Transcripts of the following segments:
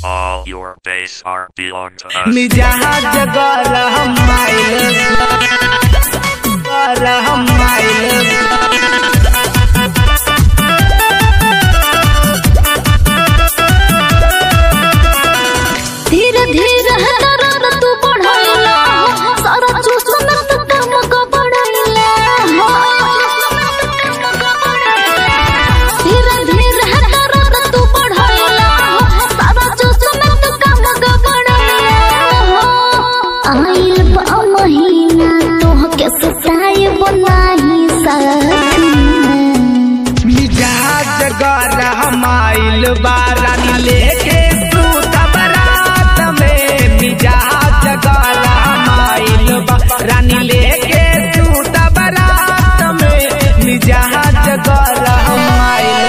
All your base are belong to us. मिजाज गरम माइल गरम माइल धीरे धीरे दर्द तू बढ़ाइला सारा चूसन तू कम को बढ़ाइला धीरे धीरे दर्द तू बढ़ाइला सारा चूसन तू कम को बढ़ाइला आइल बा महीना तोह के सताई बनाही साथी मिजाज गरम माइल बारानी लेके सूत बरात में मिजाज गरम माइल बारानी लेके सूत बरात में मिजाज गरम माइल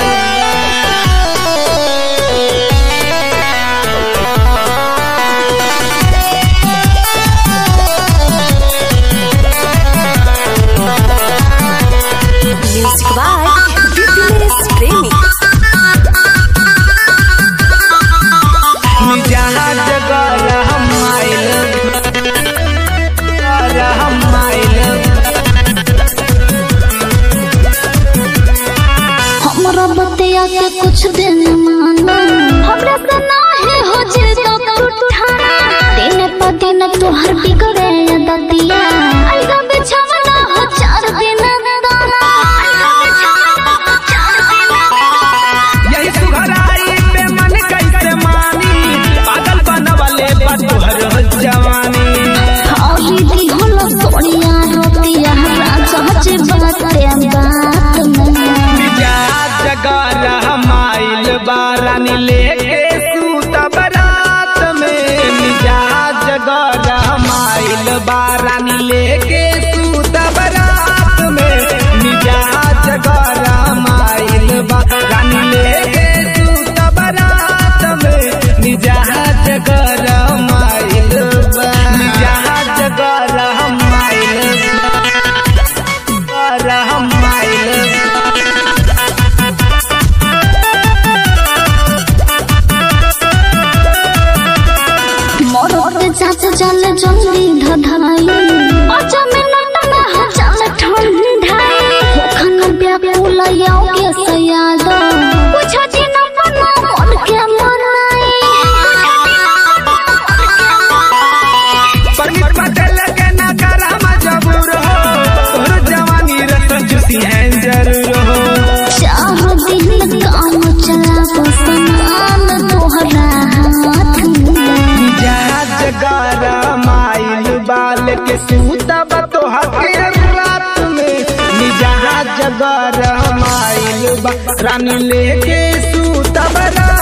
Music by Fitness Premi. मिजाज गरम माइल गरम माइल हमरा बतिया के कुछ दिन माना हमरा से नाही हो जे तो उठाना दिन प दिन तोहर बिगड़े दतिया अलगा बिछवना हो चार दिन दाना अलगा बिछवना हो चार दिन यही सुघराई पे मन कैसे मानी पागल बनवले बा तोहर जवानी हरी दी होला सोनिया रोतिया राजा जे बाते बात में मिजाज गरम माइल बारानी लेके सूत बरात में मिजाज गरम माइल बारानी लेके सूत बरात में मिजाज गरम माइल बारानी लेके सूत बरात में मिजाज गरम माइल मिजाज गरम माइल गरम माइल मोर चाचा चल जल्दी धधाई पाँच मिनट में हो चल ठंडाई होखन व्याकुल याओ के सयाद कुछ दिन बना मन के मनाई परमिट बदल के ना कर हम जबूर हो तोर जवानी रत जुसी है जरूर हो चाह दिन काम चला तो समान तोहरा हाथ में मिजाज गरम आइल बाल के सूतब तोहर के रात में मिजाज गरम आइल बा रानी लेके सूतब रात